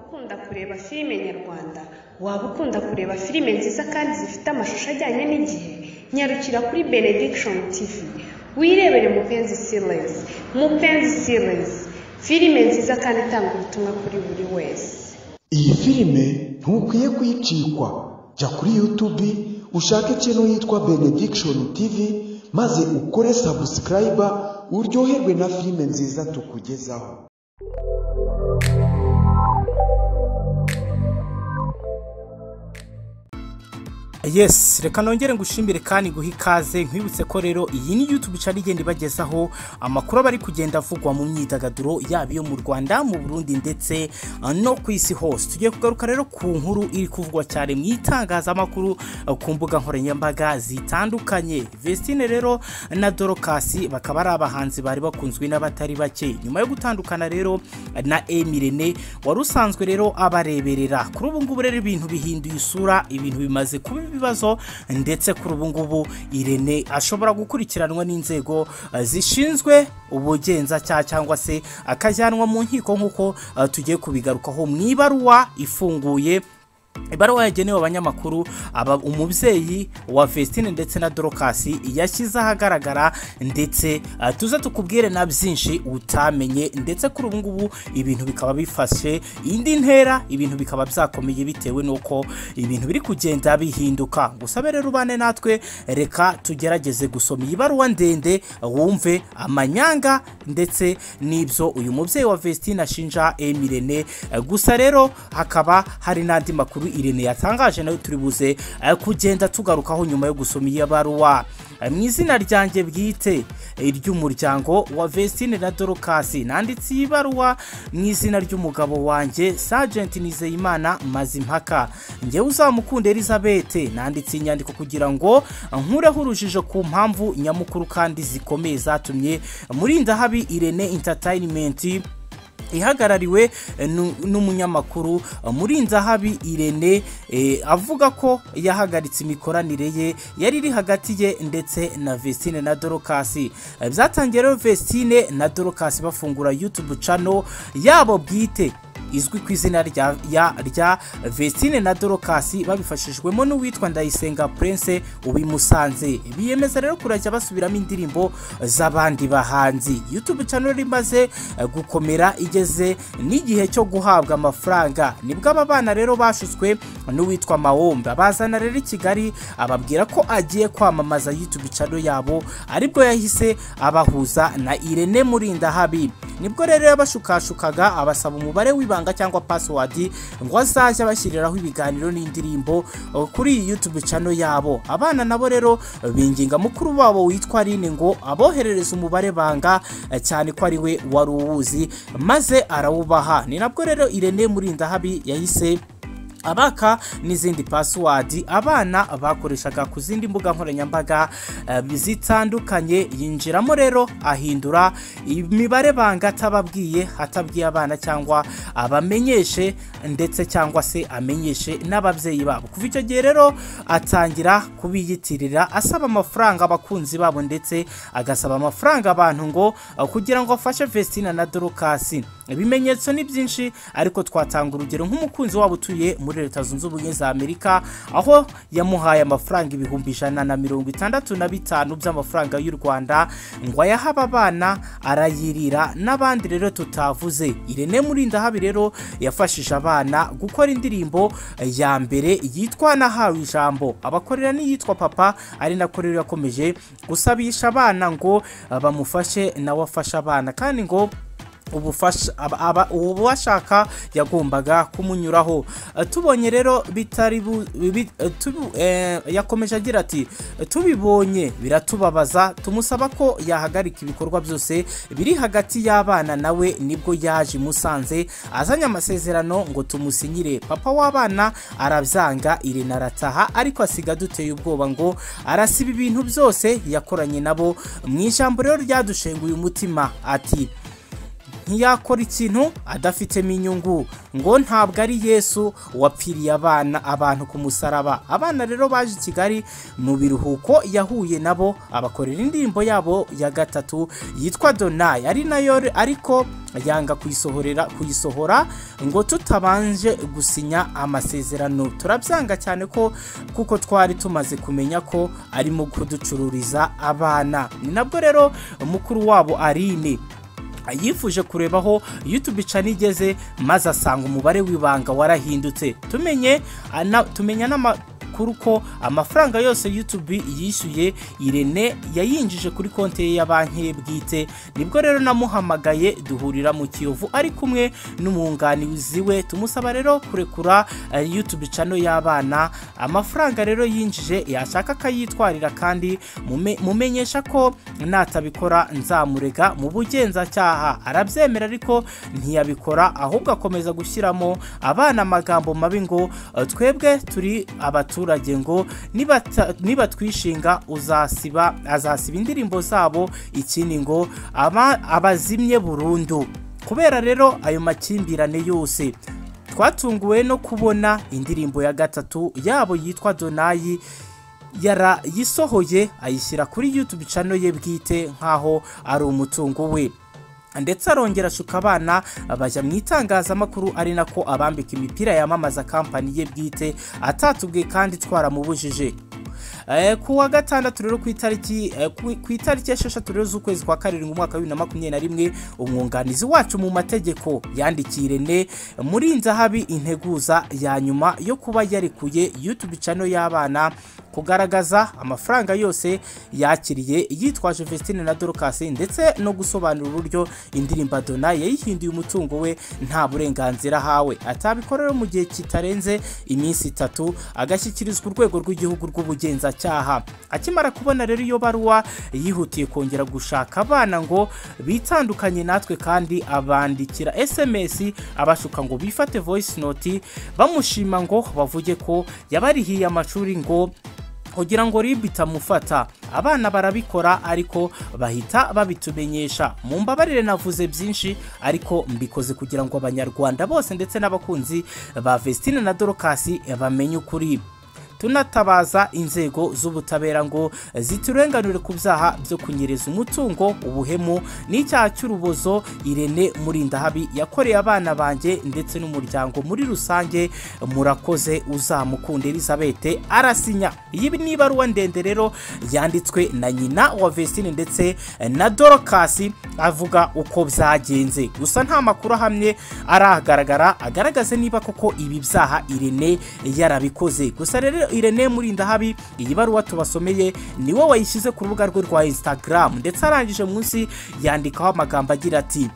ukunda kureba filime nyarwanda, waba ukunda kureba filime nziza kandi zifite amashusho ajyanye n'igihe, nyarukira kuri Benediction TV, wirebere Mupenzi Series, Mupenzi Series, filime nziza kandi itanga ubutumwa kuri buri wese. iyi filime ntukwiye kuyicikwa jya kuri yutubi ushake ikintu yitwa benediction tv maze ukore sabusikarayiba uryoherwe na filime nziza tukugezaho yes reka nongere ngushimire kandi guha ikaze nkwibutse ko rero iyi ni youtube icara igenda ibagezaho amakuru aba ari kugenda avugwa mu myidagaduro yaba iyo mu rwanda mu burundi ndetse uh, no ku isi hose tugiye kugaruka rero ku nkuru iri kuvugwa cyane mu itangazamakuru uh, ku mbuga nkoranyambaga zitandukanye vestine rero na dorokasi bakaba ari abahanzi bari bakunzwe n'abatari bake nyuma yo gutandukana rero na emirene wari usanzwe rero abareberera kuri ubu ngubu rero ibintu bihinduye isura ibintu bimaze kuba ibibazo ndetse kuri ubu ngubu irene ashobora gukurikiranwa n'inzego uh, zishinzwe ubugenzacyaha cyangwa se akajyanwa mu nkiko nk'uko uh, tugiye kubigarukaho mu ibaruwa ifunguye ibaruwa yagenewe abanyamakuru aba umubyeyi wa Vestine ndetse na Dorokasi yashyize ahagaragara ndetse uh, tuze tukubwire na byinshi utamenye ndetse kuri ubu ngubu ibintu bikaba bifashe indi ntera ibintu bikaba byakomeye bitewe n'uko ibintu biri kugenda bihinduka gusabe rero ubane natwe reka tugerageze gusoma iyi baruwa ndende wumve amanyanga ndetse n'ibyo uyu mubyeyi wa Vestine ashinja Emirene Uh, gusa rero hakaba hari n'andi makuru irene yatangaje nayo turi buze eh, kugenda tugarukaho nyuma yo gusoma iyo baruwa Eh, mu izina ryanjye bwite iry'umuryango wa Vestine na Dorokasi nanditse iyi baruwa mu izina ry'umugabo wanjye Sergeant Nizeyimana Mazimpaka njyewe uzamukunde Elizabeth nanditse inyandiko kugira ngo nkureho urujijo ku mpamvu nyamukuru kandi zikomeye zatumye murinda habi Irene Entertainment ihagarariwe eh, nu- n'umunyamakuru eh, murinzahabi irene eh, avuga ko yahagaritse imikoranire ye yari iri hagati ye ndetse na vestine na dorokasi Eh, byatangiye rero vestine na dorokasi bafungura youtube channel yabo bwite izwi ku izina rya ya- rya Vestine na Dorokasi babifashijwemo n'uwitwa Ndayisenga Prince ubimusanze biyemeza rero kurajya basubiramo indirimbo z'abandi bahanzi YouTube channel rero imaze eh, gukomera igeze n'igihe cyo guhabwa amafaranga nibwo aba bana rero bashutswe n'uwitwa Mawomba bazana rero i Kigali ababwira ko agiye kwamamaza YouTube channel yabo aribwo yahise abahuza na Irene Murindahabi nibwo rero yabashukashukaga abasaba umubare w'ibanga cyangwa password ngo azajya bashyiriraho ibiganiro n'indirimbo uh, kuri iyi YouTube channel yabo abana nabo rero uh, binginga mukuru wabo witwa Aline ngo aboherereze umubare banga uh, cyane ko ari we wari uwuzi maze arawubaha ni nabwo rero Irene Murindahabi yahise abaka n'izindi password abana bakoreshaga ku zindi mbuga nkoranyambaga eh, zitandukanye yinjiramo rero ahindura imibare banga atababwiye atabwiye abana cyangwa abamenyeshe ndetse cyangwa se amenyeshe n'ababyeyi babo kuva icyo gihe rero atangira kubiyitirira asaba amafaranga abakunzi babo ndetse agasaba amafaranga abantu ngo eh, kugira ngo afashe Vestina na Dorokasi ibimenyetso ni byinshi ariko twatanga urugero nk'umukunzi wabo utuye muri leta zunze ubumwe za amerika aho yamuhaye amafaranga ibihumbi ijana na mirongo itandatu na bitanu by'amafaranga y'u rwanda ngo ayahe aba bana arayirira n'abandi rero tutavuze irene murindahabi rero yafashije abana gukora indirimbo ya mbere yitwa nahawe ijambo abakorera n'iyitwa papa ari nako rero yakomeje gusabisha abana ngo eh, bamufashe nawe afashe abana kandi ngo ubufasha aba- aba- uwo bashaka yagombaga kumunyuraho Eh, tubonye rero bitari bu- bi- eh, tubu- eh, yakomeje agira ati tubibonye biratubabaza tumusaba ko yahagarika ibikorwa byose biri hagati y'abana nawe nibwo yaje i musanze azanye amasezerano ngo tumusinyire papa w'abana arabyanga irene arataha ariko asiga aduteye ubwoba ngo arasiba ibintu byose yakoranye nabo mu ijambo rero ryadushenguye umutima ati ntiyakora ikintu adafitemo inyungu ngo ntabwo ari yesu wapfiriye abana abantu ku musaraba abana rero baje i kigali mu biruhuko yahuye nabo abakorera indirimbo yabo ya gatatu yitwa donayi ari nayo ariko yanga kuyisohorera kuyisohora ngo tutabanje gusinya amasezerano turabyanga cyane ko kuko twari tumaze kumenya ko arimo kuducururiza abana ni nabwo rero mukuru wabo arine yifuje kureba aho YouTube channel igeze maze asanga umubare w'ibanga warahindutse tumenye ana- tumenya n'ama kuri ko amafaranga yose YouTube yishyuye Irene yayinjije kuri konti ye ya banki ye bwite nibwo rero namuhamagaye duhurira mu Kiyovu ari kumwe n'umwunganizi we tumusaba rero kurekura eh, YouTube channel y'abana amafaranga rero yinjije yashaka akayitwarira kandi mume- mumenyesha ko natabikora nzamurega mu bugenzacyaha arabyemera ariko ntiyabikora ahubwo akomeza gushyiramo abana amagambo mabi ngo "Eh, twebwe turi abaturage ngo "Nibata- nibatwishinga uzasiba azasiba indirimbo zabo ikindi ngo "Aba- abazimye burundu kubera rero ayo makimbirane yose twatunguwe no kubona indirimbo ya gatatu yabo yitwa donayi yarayisohoye ayishyira kuri YouTube channel ye bwite nk'aho ari umutungo we ndetse arongera ashuka abana bajya mu itangazamakuru ari nako abambika imipira yamamaza kampani ye bwite atatubwiye kandi twaramubujije Eh, ku wa gatandatu rero ku itariki eh, ku ku itariki esheshatu rero z'ukwezi kwa karindwi umwaka wa bibiri na makumyabiri na rimwe umwunganizi wacu mu mategeko yandikiye Irene murinze habi integuza ya nyuma yo kuba yarekuye YouTube channel y'abana kugaragaza amafaranga yose yakiriye yitwaje Vestine na Dorcas ndetse no gusobanura uburyo indirimbo Dona yayihinduye umutungo we nta burenganzira ahawe atabikorera mu gihe kitarenze iminsi itatu agashyikirizwa urwego rw'igihugu rw'ubugenzacyaha akimara kubona rero iyo baruwa yihutiye kongera gushaka abana ngo bitandukanye natwe kandi abandikira SMS abashuka ngo bifate voice note bamushima ngo bavuge ko yabarihiye amashuri ngo kugira ngo RIB itamufata abana barabikora ariko bahita babitumenyesha mu mbabarire navuze byinshi ariko mbikoze kugira ngo abanyarwanda bose ndetse n'abakunzi ba Vestine na Dorcas bamenye ukuri tunatabaza inzego z'ubutabera ngo ziturenganure ku byaha byo kunyereza umutungo ubuhemu n'icyaha cy'urubozo irene murindahabi yakoreye abana banjye ndetse n'umuryango muri rusange murakoze uzamukunda elizabeth arasinya iyi ni ibaruwa ndende rero yanditswe na nyina wa vestine ndetse na dorcas avuga uko byagenze gusa nta makuru ahamye aragaragara agaragaze niba koko ibi byaha irene yarabikoze gusa rero irene murindahabi iyi baruwa tubasomeye ni wowe wayishyize ku rubuga rwe rwa instagram ndetse arangije munsi yandikaho amagambo agira ati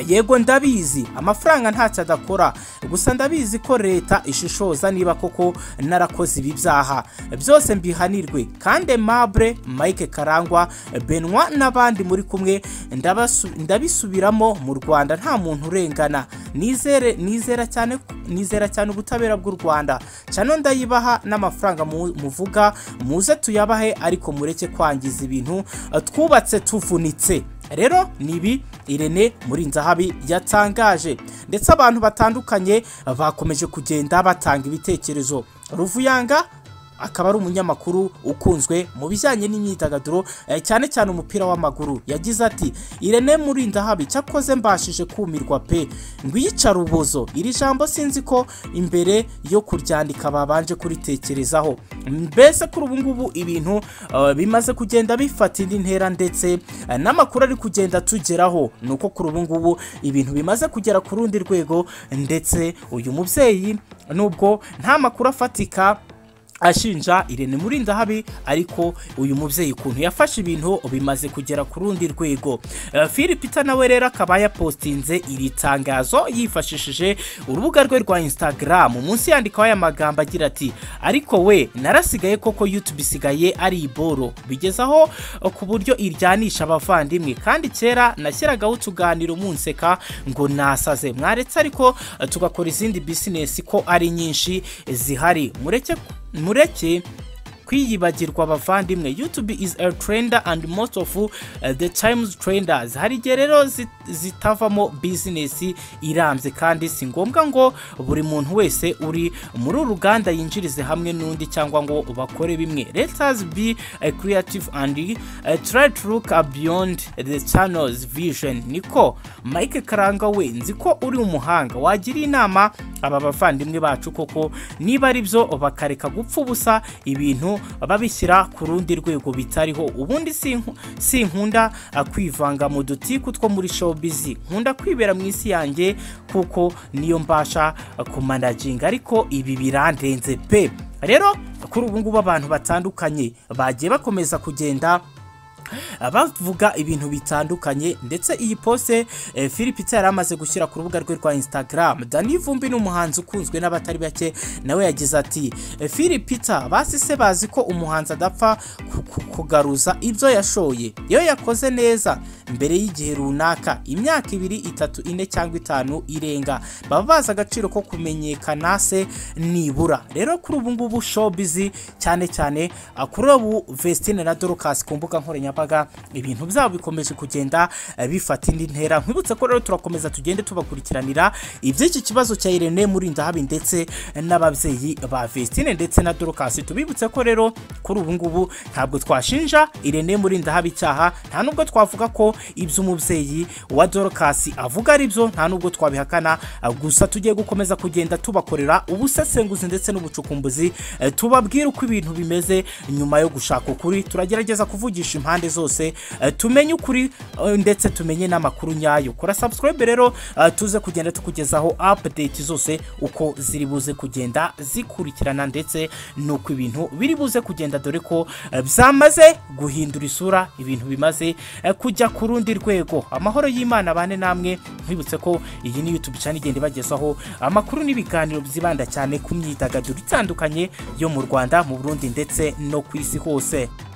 yego ndabizi amafaranga ntacyo adakora gusa ndabizi ko leta ishishoza niba koko narakoze ibi byaha byose mbihanirwe kandi mabure mike karangwa benwa n'abandi muri kumwe ndabasu- ndabisubiramo mu rwanda nta muntu urengana nizere nizera cyane nizera cyane ubutabera bw'u rwanda cano ndayibaha n'amafaranga mu- muvuga muze tuyabahe ariko mureke kwangiza ibintu twubatse tuvunitse rero ni ibi irene murinzahabi yatangaje ndetse abantu batandukanye bakomeje kugenda batanga ibitekerezo ruvuyanga akaba ari umunyamakuru ukunzwe mu bijyanye n'imyidagaduro eh, cyane cyane umupira w'amaguru yagize ati irene murindahabi cyakoze mbashije kumirwa pe ngwiyica rubozo iri jambo sinzi ko imbere yo kuryandika babanje kuritekerezaho mbese kuri ubu ngubu ibintu eh, bimaze kugenda bifata indi ntera ndetse eh, n'amakuru ari kugenda tugeraho ni uko kuri ubu ngubu ibintu bimaze kugera ku rundi rwego ndetse uyu mubyeyi nubwo nta makuru afatika ashinja Irene Murindahabi ariko uyu mubyeyi ukuntu yafashe ibintu bimaze kugera ku rundi rwego Eh, Philip Peter nawe rero akaba yapostinze iri tangazo yifashishije urubuga rwe rwa Instagram munsi yandikaho aya magambo agira ati ariko we narasigaye koko YouTube isigaye ari iboro bigeza aho eh, ku buryo iryanisha abavandimwe kandi kera nashyiragaho utuganiro munseka ngo nasaze mwaretse ariko eh, tugakora izindi business ko ari nyinshi zihari mureke mureke kwiyibagirwa abavandimwe youtube is a trender and most of uh, the times trenders hari igihe rero zi- zitavamo bizinesi irambye kandi si ngombwa ngo buri muntu wese uri muri uru ruganda yinjirize hamwe n'undi cyangwa ngo bakore bimwe let us be uh, creative and uh, try to look uh, beyond the channels vision niko mike karanga we nzi ko uri umuhanga wagira inama aba bavandimwe bacu koko niba ari byo bakareka gupfa ubusa ibintu babishyira ku rundi rwego bitariho ubundi sinku- sinkunda uh, kwivanga mu dutiku two muri showbiz nkunda kwibera mu isi yanjye kuko niyo mbasha uh, kumanaginga ariko ibi birandenze pe rero kuri ubu ngubu abantu batandukanye bagiye bakomeza kugenda bavuga ibintu bitandukanye ndetse iyi pose eh, Philip Tse yari amaze gushyira ku rubuga rwe rwa Instagram Dani Vumbi ni umuhanzi ukunzwe n'abatari bake nawe yagize ati "Eh, Philip Tse basi se bazi ko umuhanzi adapfa ku- ku- kugaruza ibyo yashoye iyo yakoze neza mbere y'igihe runaka imyaka ibiri itatu ine cyangwa itanu irenga baba bazi agaciro ko kumenyekana se nibura rero kuri ubu ngubu showbiz cyane cyane ah, kuri ubu Vestine na Dorcas ku mbuga nkoranyambaga ibintu byabo bikomeje kugenda eh, bifata indi ntera nkwibutse ko rero turakomeza tugende tubakurikiranira iby'iki kibazo cya Irene Murindahabi ndetse n'ababyeyi ba Vestine ndetse na Dorcas tubibutse ko rero kuri ubu ngubu ntabwo twashinja Irene Murindahabi icyaha nta nubwo twavuga ko iby'umubyeyi wa Dorcas avuga ari byo nta nubwo twabihakana ah, gusa tugiye gukomeza kugenda tubakorera ubusesenguzi ndetse n'ubucukumbuzi eh, tubabwire uko ibintu bimeze nyuma yo gushaka ukuri turagerageza kuvugisha impande zose eh, tumenye ukuri eh, ndetse tumenye n'amakuru nyayo kora subscribe rero eh, tuze kugenda tukugezaho update zose uko ziri buze kugenda zikurikirana ndetse n'uko ibintu biri buze kugenda dore ko eh, byamaze guhindura isura ibintu bimaze eh, kujya ku rundi rwego amahoro y'imana bane namwe nkwibutse ko iyi ni youtube channel igenda ibagezaho amakuru n'ibiganiro byibanda cyane ku myidagaduro itandukanye yo mu rwanda mu burundi ndetse no ku isi hose